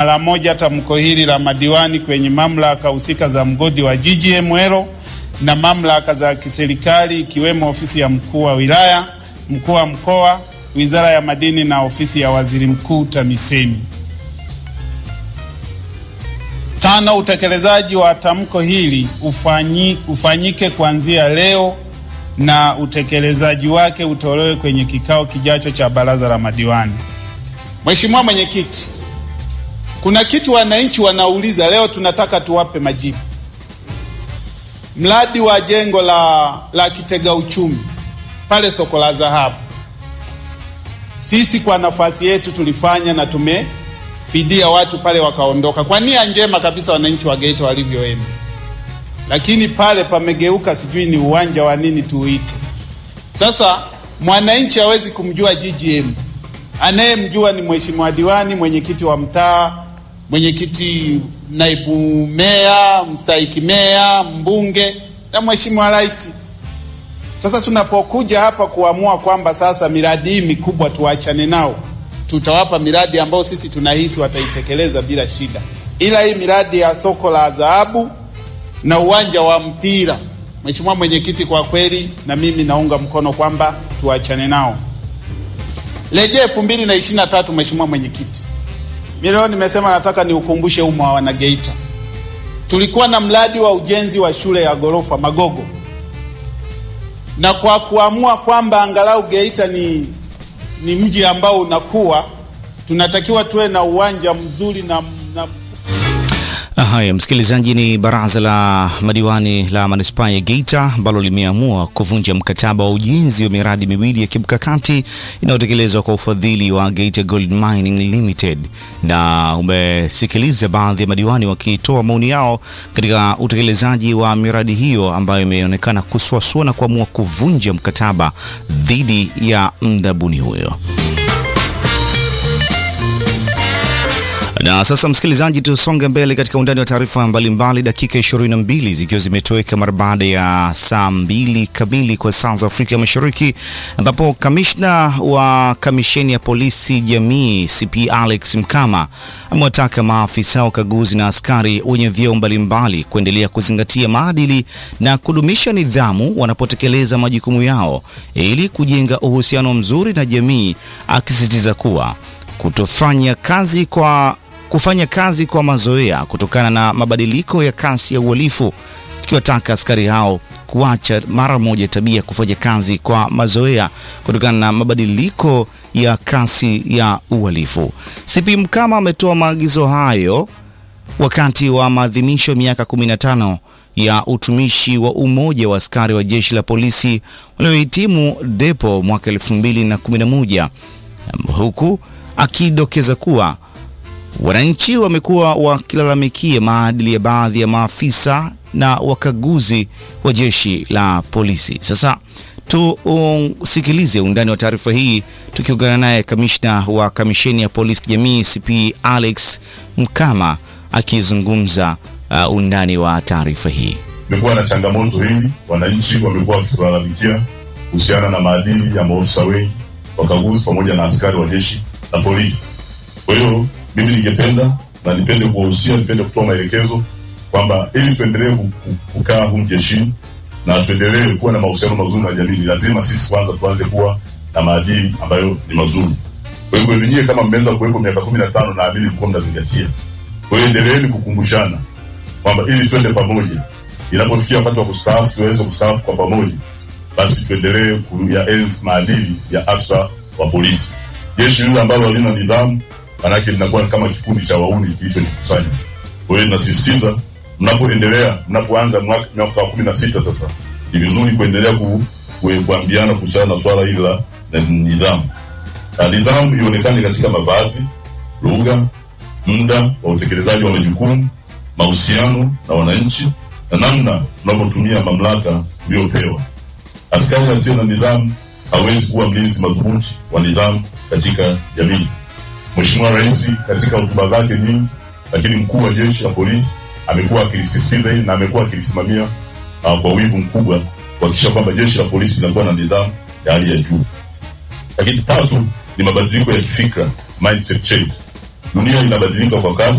mara moja tamko hili la madiwani kwenye mamlaka husika za mgodi wa GGML na mamlaka za kiserikali ikiwemo ofisi ya mkuu wa wilaya, mkuu wa mkoa, wizara ya madini na ofisi ya waziri mkuu TAMISEMI. Tano, utekelezaji wa tamko hili ufanyi, ufanyike kuanzia leo na utekelezaji wake utolewe kwenye kikao kijacho cha baraza la madiwani. Mheshimiwa Mwenyekiti, kuna kitu wananchi wanauliza leo, tunataka tuwape majibu. Mradi wa jengo la, la kitega uchumi pale soko la dhahabu, sisi kwa nafasi yetu tulifanya na tumefidia watu pale wakaondoka kwa nia njema kabisa, wananchi wa Geita walivyoenda, lakini pale pamegeuka, sijui ni uwanja wa nini tuuite. Sasa mwananchi hawezi kumjua GGM, anayemjua ni mheshimiwa diwani, mwenyekiti wa mtaa, mwenyekiti, naibu meya, mstahiki meya, mbunge na mheshimiwa rais. Sasa tunapokuja hapa kuamua kwamba sasa miradi hii mikubwa tuachane nao, tutawapa miradi ambayo sisi tunahisi wataitekeleza bila shida, ila hii miradi ya soko la dhahabu na uwanja wa mpira, mheshimiwa mwenyekiti, kwa kweli na mimi naunga mkono kwamba tuachane nao. Rejea elfu mbili na ishirini na tatu, mheshimiwa mwenyekiti, mimi leo nimesema nataka niukumbushe umma wa Wanageita, tulikuwa na mradi wa ujenzi wa shule ya ghorofa Magogo na kwa kuamua kwamba angalau Geita ni, ni mji ambao unakuwa, tunatakiwa tuwe na uwanja mzuri na, na Haya, msikilizaji, ni baraza la madiwani la manispaa ya Geita ambalo limeamua kuvunja mkataba wa ujenzi wa miradi miwili ya kimkakati inayotekelezwa kwa ufadhili wa Geita Gold Mining Limited, na umesikiliza baadhi ya madiwani wakitoa maoni yao katika utekelezaji wa miradi hiyo ambayo imeonekana kusuasua na kuamua kuvunja mkataba dhidi ya mdhabuni huyo. Na sasa msikilizaji, tusonge mbele katika undani wa taarifa mbalimbali. Dakika 22 zikiwa zimetoweka mara baada ya saa mbili kamili kwa saa za Afrika Mashariki, ambapo kamishna wa kamisheni ya polisi jamii CP Alex Mkama amewataka maafisa wakaguzi na askari wenye vyeo mbalimbali kuendelea kuzingatia maadili na kudumisha nidhamu wanapotekeleza majukumu yao ili kujenga uhusiano mzuri na jamii, akisisitiza kuwa kutofanya kazi kwa kufanya kazi kwa mazoea kutokana na mabadiliko ya kasi ya uhalifu, ikiwataka askari hao kuacha mara moja tabia ya kufanya kazi kwa mazoea kutokana na mabadiliko ya kasi ya uhalifu. CP Mkama ametoa maagizo hayo wakati wa maadhimisho ya miaka 15 ya utumishi wa umoja wa askari wa jeshi la polisi waliohitimu depo mwaka 2011 huku akidokeza kuwa wananchi wamekuwa wakilalamikia maadili ya baadhi ya maafisa na wakaguzi wa jeshi la polisi. Sasa tusikilize undani wa taarifa hii tukiungana naye kamishna wa kamisheni ya polisi jamii CP Alex Mkama akizungumza uh, undani wa taarifa hii. Imekuwa na changamoto hii, wananchi wamekuwa wakitulalamikia kuhusiana na maadili ya maofisa wengi wakaguzi pamoja na askari wa jeshi la polisi. Kwa hiyo mimi ningependa na nipende kuwahusia, nipende kutoa maelekezo kwamba ili tuendelee kukaa humu jeshini na tuendelee kuwa na mahusiano mazuri na jamii, lazima sisi kwanza tuanze kuwa na maadili ambayo ni mazuri. Kwa hiyo nyinyi kama mmeweza kuwepo miaka kumi na tano, naamini mlikuwa mnazingatia. Kwa hiyo endeleeni kukumbushana kwamba ili twende pamoja, inapofikia wakati wa kustaafu tuweze kustaafu kwa pamoja, basi tuendelee kuyaenzi maadili ya afisa wa polisi. Jeshi lile ambalo halina nidhamu, manake linakuwa kama kikundi cha wauni kilichojikusanya. Kwa hiyo nasisitiza, mnapoendelea, mnapoanza mwaka wa kumi na sita sasa, ni vizuri kuendelea ku, ku, kuambiana kuhusiana na swala hili la nidhamu. Na nidhamu ionekane katika mavazi, lugha, muda wa utekelezaji wa majukumu, mahusiano na wananchi na namna tunavyotumia mamlaka tuliyopewa. Askari asiye na nidhamu hawezi kuwa mlinzi madhubuti wa nidhamu katika jamii. Mheshimiwa Rais katika hotuba zake nyingi, lakini mkuu wa jeshi la polisi amekuwa akilisisitiza hili na amekuwa akilisimamia uh, kwa wivu mkubwa kuhakikisha kwamba jeshi la polisi linakuwa na nidhamu ya hali ya juu. Lakini tatu ni mabadiliko ya kifikra, mindset change. Dunia inabadilika kwa kasi.